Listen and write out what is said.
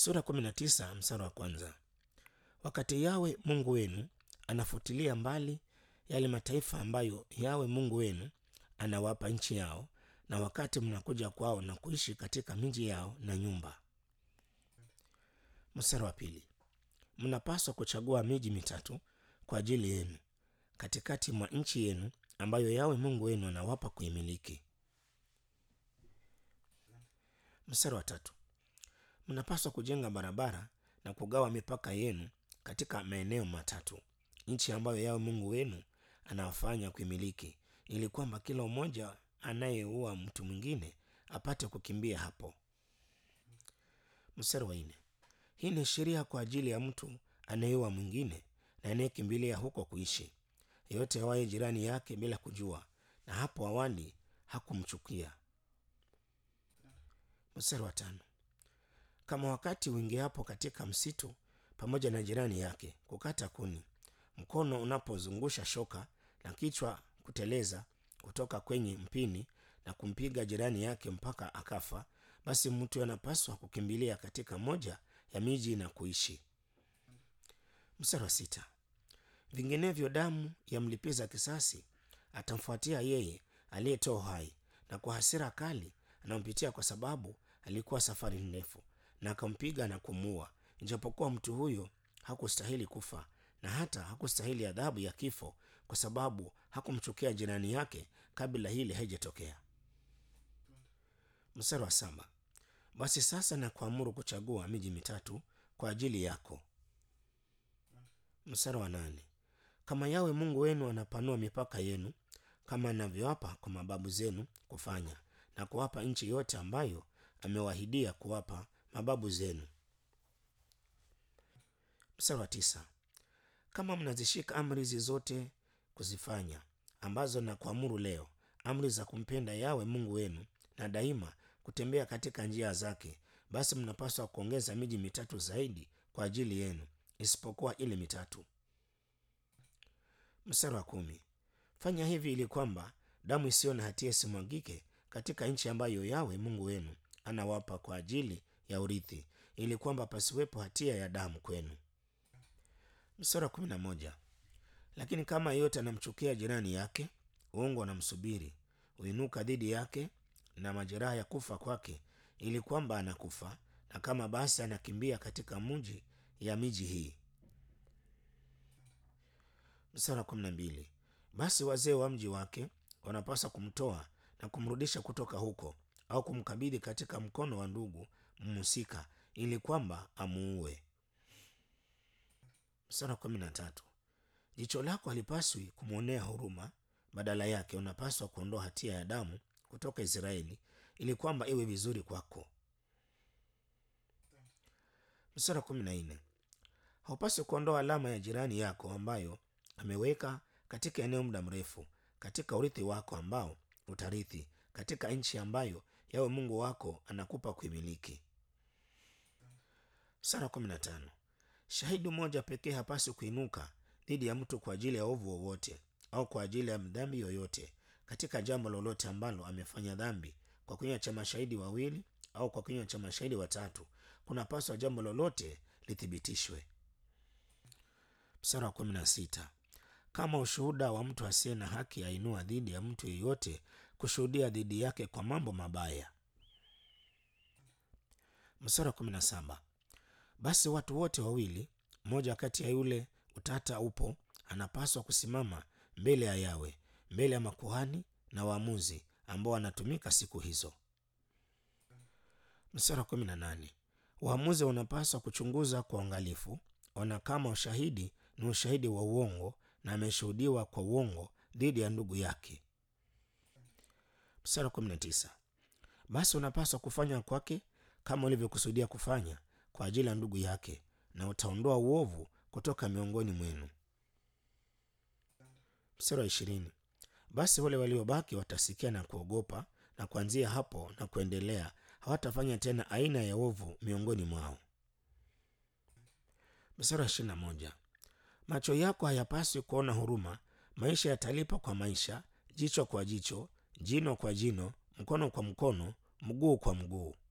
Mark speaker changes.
Speaker 1: sura 19 mstari wa kwanza. Wakati Yawe Mungu wenu anafutilia mbali yale mataifa ambayo Yawe Mungu wenu anawapa nchi yao, na wakati mnakuja kwao na kuishi katika miji yao na nyumba. Mstari wa pili, mnapaswa kuchagua miji mitatu kwa ajili yenu katikati mwa nchi yenu ambayo Yawe Mungu wenu anawapa kuimiliki. Mstari wa tatu, mnapaswa kujenga barabara na kugawa mipaka yenu katika maeneo matatu, nchi ambayo Yawe Mungu wenu anawafanya kuimiliki, ili kwamba kila mmoja anayeua mtu mwingine apate kukimbia hapo. Mstari wa nne, hii ni sheria kwa ajili ya mtu anayeua mwingine na anayekimbilia huko kuishi, yeyote awaye jirani yake bila kujua, na hapo awali hakumchukia. Mstari wa tano, kama wakati uingiapo katika msitu pamoja na jirani yake kukata kuni, mkono unapozungusha shoka na kichwa kuteleza kutoka kwenye mpini na kumpiga jirani yake mpaka akafa, basi mtu anapaswa kukimbilia katika moja ya miji na kuishi. Mstari wa sita, vinginevyo damu ya mlipiza kisasi atamfuatia yeye aliyetoa uhai, na kwa hasira kali anampitia kwa sababu alikuwa safari ndefu, na akampiga na kumuua, ijapokuwa mtu huyo hakustahili kufa na hata hakustahili adhabu ya kifo, kwa sababu hakumchukia jirani yake kabla hili haijatokea. Mstari wa saba, basi sasa na kuamuru kuchagua miji mitatu kwa ajili yako. Mstari wa nane, kama Yawe Mungu wenu anapanua mipaka yenu kama anavyowapa kwa mababu zenu kufanya, na kuwapa nchi yote ambayo amewahidia kuwapa mababu zenu. Mstari wa tisa, kama mnazishika amri hizi zote kuzifanya, ambazo na kuamuru leo, amri za kumpenda Yawe Mungu wenu na daima kutembea katika njia zake, basi mnapaswa kuongeza miji mitatu zaidi kwa ajili yenu, isipokuwa ile mitatu. Mstari wa kumi, fanya hivi ili kwamba damu isiyo na hatia isimwagike katika nchi ambayo Yawe Mungu wenu anawapa kwa ajili ya urithi, ili kwamba pasiwepo hatia ya damu kwenu. Mstari wa kumi na moja, lakini kama yeyote anamchukia jirani yake, uongo anamsubiri uinuka dhidi yake na majeraha ya kufa kwake, ili kwamba anakufa, na kama basi anakimbia katika mji ya miji hii. Mstari wa kumi na mbili, basi wazee wa mji wake wanapaswa kumtoa na kumrudisha kutoka huko, au kumkabidhi katika mkono wa ndugu mhusika, ili kwamba amuue. Mstari wa kumi na tatu, jicho lako halipaswi kumwonea huruma, badala yake unapaswa kuondoa hatia ya damu kutoka Israeli, ili kwamba iwe vizuri kwako. Mstari wa kumi na nne, haupaswi kuondoa alama ya jirani yako ambayo ameweka katika eneo muda mrefu, katika urithi wako ambao utarithi katika nchi ambayo Yawe Mungu wako anakupa kuimiliki. Mstari wa kumi na tano, shahidi mmoja pekee hapaswi kuinuka dhidi ya mtu kwa ajili ya ovu wowote au kwa ajili ya dhambi yoyote katika jambo lolote ambalo amefanya dhambi, kwa kinywa cha mashahidi wawili au kwa kinywa cha mashahidi watatu, kunapaswa jambo lolote lithibitishwe. Mstari wa kumi na sita, kama ushuhuda wa mtu asiye na haki ainua dhidi ya mtu yeyote kushuhudia dhidi yake kwa mambo mabaya. Mstari wa kumi na saba, basi watu wote wawili, mmoja kati ya yule utata upo, anapaswa kusimama mbele ya Yawe, mbele ya makuhani na waamuzi ambao wanatumika siku hizo. Mstari wa kumi na nane, waamuzi wanapaswa kuchunguza kwa uangalifu, ona kama ushahidi ni ushahidi wa uongo na ameshuhudiwa kwa uongo dhidi ya ndugu yake. Mstari wa kumi na tisa, basi unapaswa kufanya kwake kama ulivyokusudia kufanya kwa ajili ya ndugu yake, na utaondoa uovu kutoka miongoni mwenu. Mstari wa ishirini, basi wale waliobaki watasikia na kuogopa, na kuanzia hapo na kuendelea hawatafanya tena aina ya ovu miongoni mwao. Mstari wa ishirini na moja, macho yako hayapaswi kuona huruma, maisha yatalipa kwa maisha, jicho kwa jicho, jino kwa jino, mkono kwa mkono, mguu kwa mguu.